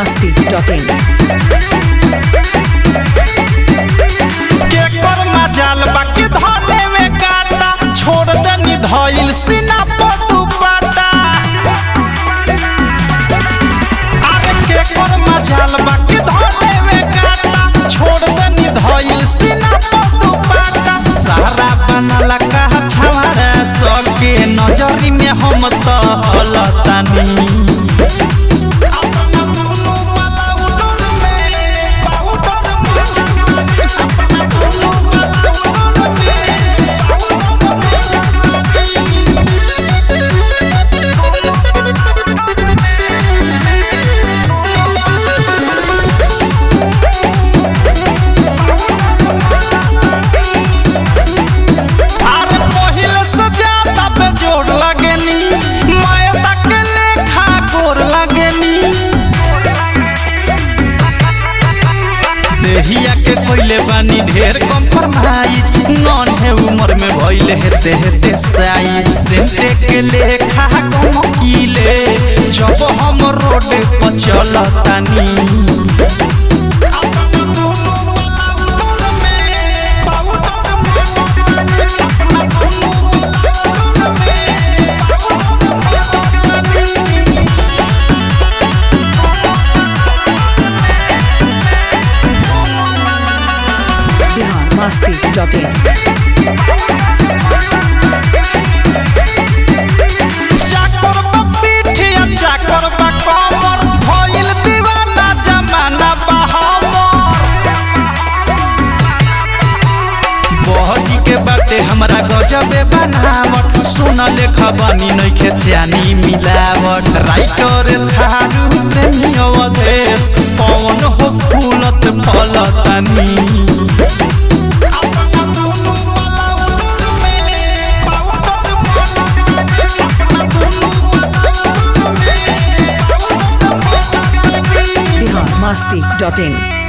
masti.in. केकर मजाल बाकी धने में काटा छोड़ दनी धइल सीना पर दुपट्टा अरे केकर मजाल बाकी धने में काटा छोड़ दनी धइल सीना पर दुपट्टा सारा बनला कहा छवाड़ा सबके नजरी में हम तो हलतानी अरे पहिले से ज्यादा पे जोड़ लगेनी मैं तक लेखा गोर लगेनी देहिया के कोइले बानी ढेर कम्प्रोमाइज नॉन है उम्र में भइले हेते हेते साइज सेंटे के लेखा कम कीले जब हम रोड पर चलतानी Bihar masti.in. चाकर बा पीठिया चाकर बा कमर भइल दीवाना जमाना बा हमर बहजी के बाटे हमरा गजबे बनावट सुन लेखा बानी नइखे चानी मिलावट राइटर थारू प्रेमी अवधेश पवन हो फूलत फलतानी Bihar masti.in.